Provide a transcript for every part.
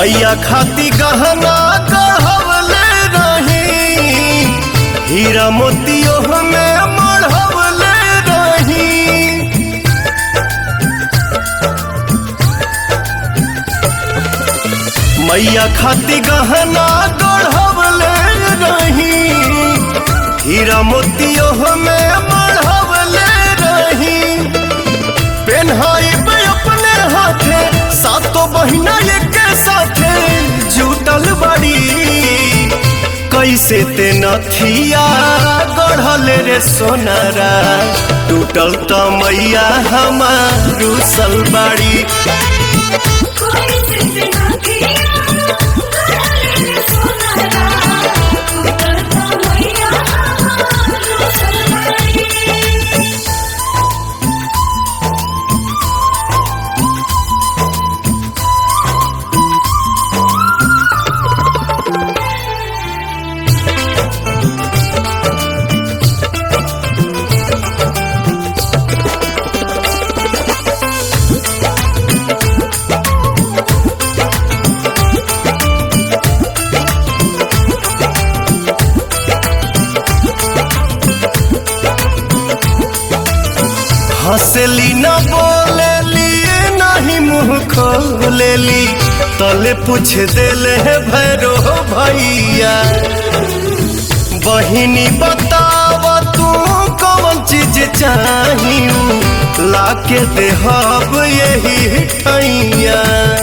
मैया खाती गहना गढ़वले रही हीरा मोतियो में मढ़वले रही मैया खाती गहना गढ़वले रही हीरा मोतियो में मढ़वले रही पेन्हाइब अपने हाथे सातो बहिना एक साथे जुटल बड़ी कैसे ते नथिया गढ़ल रे सोनारा टूटल त मैया हमार रुसल बाड़ी कोई सिर्फ ना किया गले सोनारा उतरता मैया हमारो सलवारी हंसली न बोलेली नहीं मुंह खोलेली तले पूछ देले है भैरो भैया बहिनी बताव तू कौन चीज चाहिए लाके देहब यही ठैया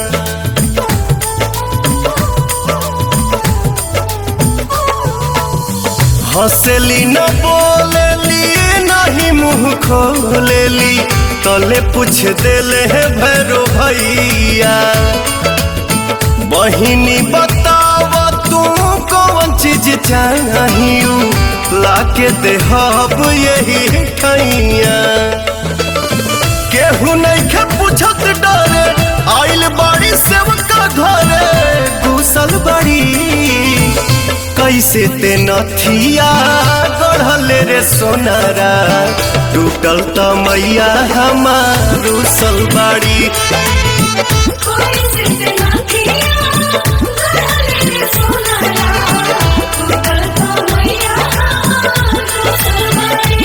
हंसली न बोलेली नहीं मुंह खोलेली तले पूछ देले है भैरो भैया बहिनी बताव तू कौन चीज चाहिए लाके देहब यही ठैया केहू नहीं के पूछत डरे आइल बाड़ी सेवका घरे घुसल बड़ी कैसे ते नथिया गढ़ल रे सोनारा टूटल त मैया हमार सलबाड़ी कोई सिर्फ ना किया गले सोनारा उतरता मैया हमारो सलवारी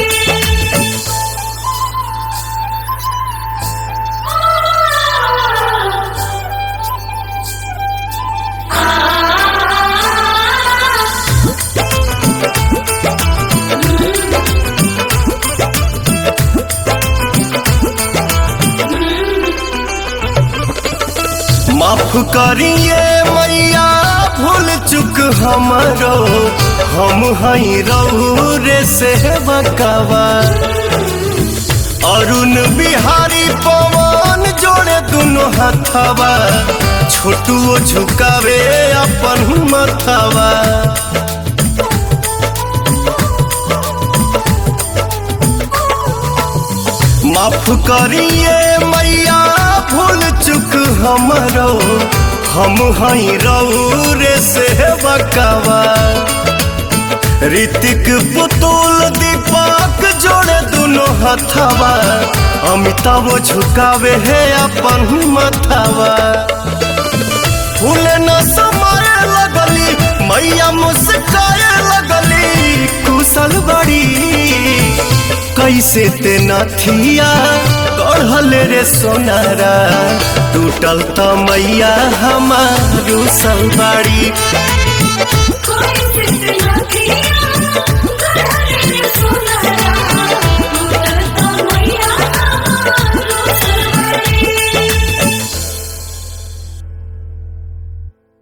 माफ करिए मैया भूल चुक हमरो हम हई रहू रे से बकावा अरुण बिहारी पवन जोड़े दुनो हथवा छोटुओ झुकावे अपन मथवा माफ करिए मैया भूल चुक हमरो हम हई रहू रे से बकावा ऋतिक पुतुल दीपक जोड़े दुनो हथवा अमिताभ झुकावे है अपन मथवा फूल न समाए लगली मैया मुस्काए लगली कुशल बड़ी कैसे ते नथिया गढ़ल रे सोनारा टूटल त मैया हमार सलबाड़ी कोई सिर्फ ना किया